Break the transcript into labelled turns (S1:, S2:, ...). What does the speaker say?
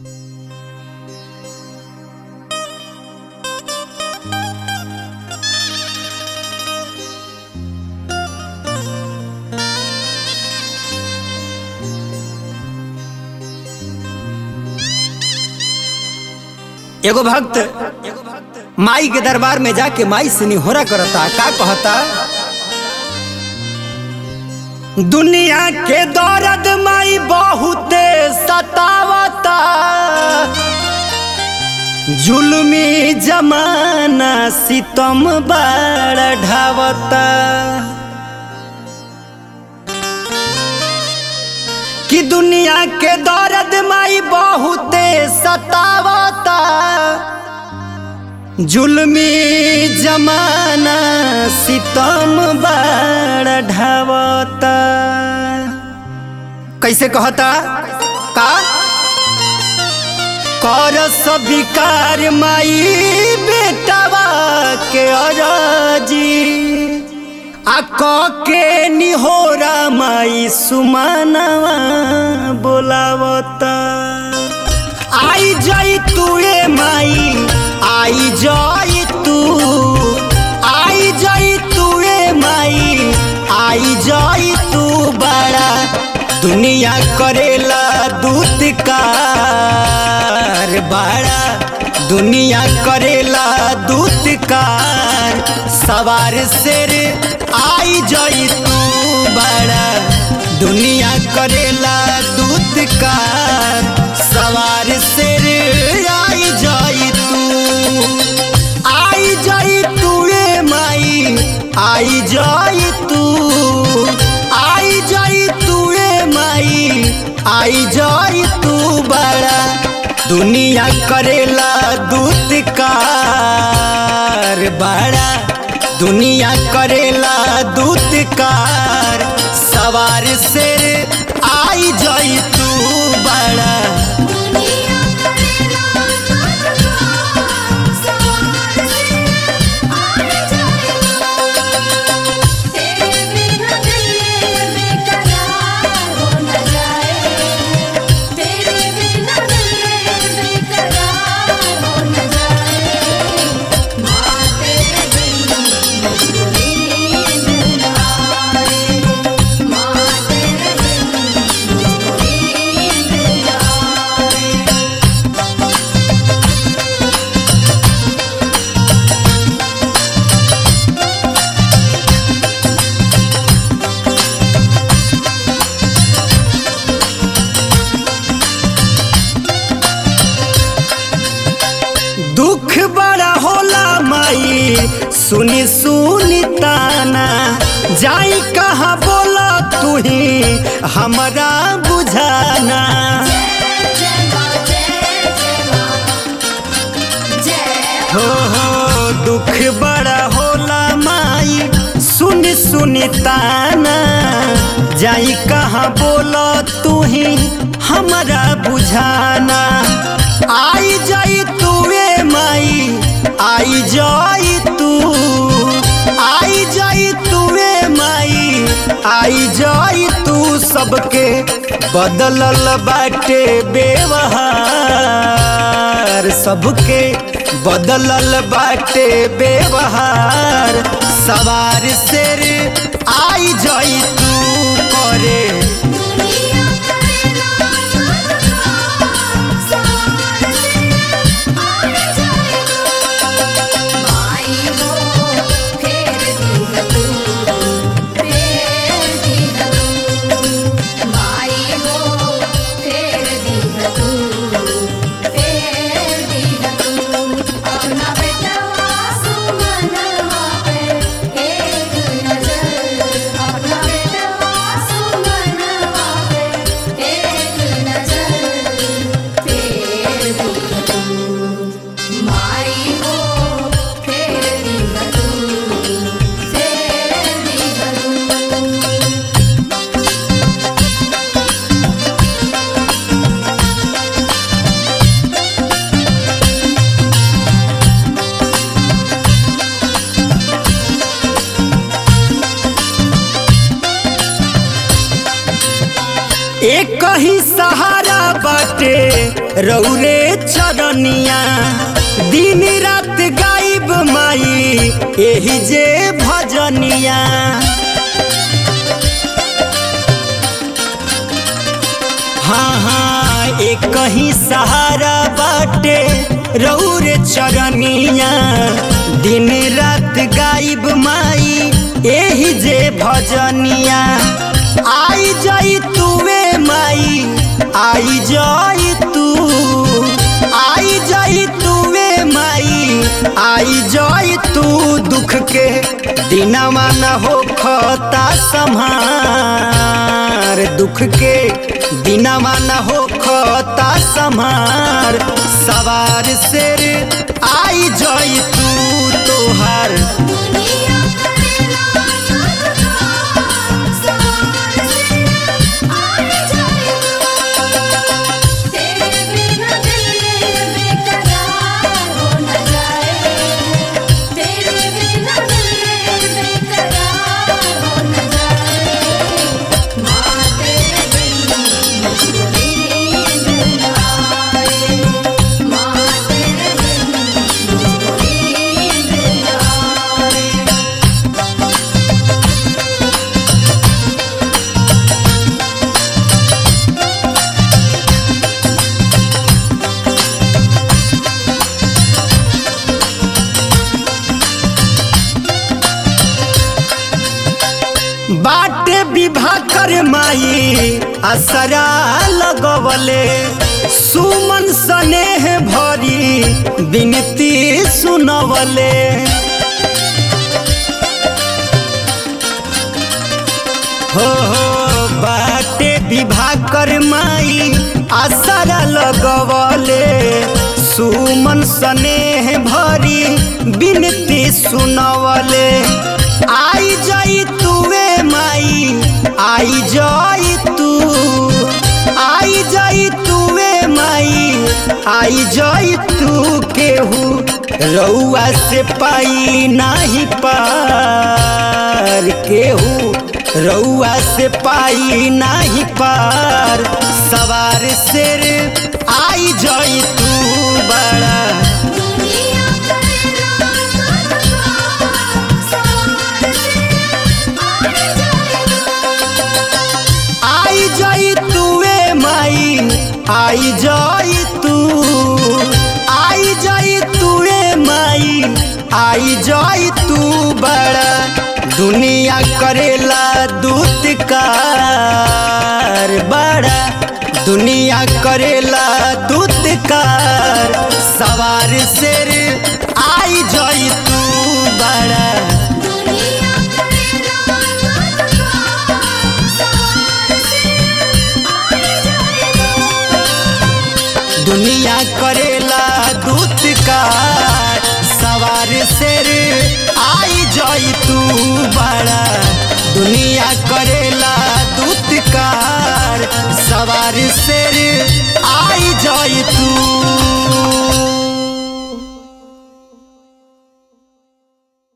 S1: एगो भक्त माई के दरबार में जाके माई से निहोरा करता का कहता दुनिया के दौरद माई बहुते सतावता जुल्मी जमाना सितम बाड़ ढावता कि दुनिया के दौरद माई बहुते सतावता जुल्मी जमाना सितम बाड़ ढावता कैसे कहता का कर सबिकार माई बेटवा के अरजी आ क के निहोरा माई सुमानवा बोलावता आई जाई तू ए माई आई जाई तू आई जाई तू ए माई आई जाई तू बड़ा दुनिया करेला दूत कार बड़ा दुनिया करेला दूत कार सवार शेर आई जाई तू बड़ा दुनिया करेला दूत कार सवार शेर आई जाई तू आई जाई तू ए माई आई जाई तू आई जाई तू ए माई आई जाई तू बड़ा दुनिया करेला दूत कार बड़ा दुनिया करेला दूत कार सवार से आई जाई तू बड़ा
S2: दुनिया करेला तुझको सवार से आने जाएगा तेरे बिना दिल बेकरार हो न जाए तेरे बिना दिल बेकरार हो न जाए माँ तेरे बिन मुझको नींद न आए माँ तेरे बिन मुझको नींद न आए
S1: दुख बड़ा होला माई सुनी सुनी ताना जाई कहाँ बोला तू ही हमरा बुझाना
S2: जय माँ जय जय माँ जय
S1: हो हो दुख बड़ा होला माई सुनी सुनी ताना जाई कहाँ बोला तू ही हमरा बुझाना आई जाई तू ए माई आई जाई तू आई जाई तू ए माई आई जाई तू सबके बदलल बाटे बेवहार सबके बदलल बाटे बेवहार सवार शेर आई जाई तू करे
S2: दुनिया करेला तुझको सवार से आने जाएगा माई हो फेर दी है तू फेर दी है तू माई हो फेर दी है तू फेर दी है तू अपना बेटवा सुमनवा पे एक नजर अपना बेटवा सुमनवा पे एक नजर फेर दी है तू माई हो फेर दी है तू फेर दी है तू
S1: एक ही सहारा बाटे रौरे चरनिया दिन रात गाइब माई एही जे भजनिया हाँ हाँ एक कहीं सहारा बाटे रौरे चरनिया दिन रात गाइब माई एही जे भजनिया आई जाई तुवे माई आई जाई तू आई जाई तुवे माई आई जाई तू दुख के दिनवा न हो खता संहार दुख के दिनवा न हो खता संहार सवार शेर आई जाई तू तोहार
S2: दुनिया करेला तुझको सवार से आए जाए तेरे बिना दिल बेकरार हो न जाए तेरे बिना दिल बेकरार हो न जाए माँ तेरे बिन मुझको नींद न आए माँ तेरे बिन मुझको नींद न आए
S1: बाटे विवाह कर माई असरा लगवले सुमन स्नेह भरी विनती सुनवले हो हो बाटे विवाह कर माई असरा लगवले सुमन स्नेह भरी विनती सुनवले आई जाई तुवे माई आई जाई तू आई जाई तुवे माई आई जाई तू केहू रउआ से पाई नाही पार केहू रउआ से पाई नाही पार सवार शेर आई जाई तू बड़ा
S2: दुनिया करेला तुझको सवार से आए जाए
S1: आई जाई तुवे माई आई जाई तू आई जाई तुवे माई आई जाई तू बड़ा दुनिया करेला दूत कार बड़ा दुनिया करेला दूत कार सवार शेर आई जाई तू बड़ा
S2: दुनिया करेला तुझको सवार से आए जाए
S1: दुनिया करेला दूत कार सवार शेर आई जाई तू बड़ा दुनिया करेला दूत कार सवार शेर आई जाई तू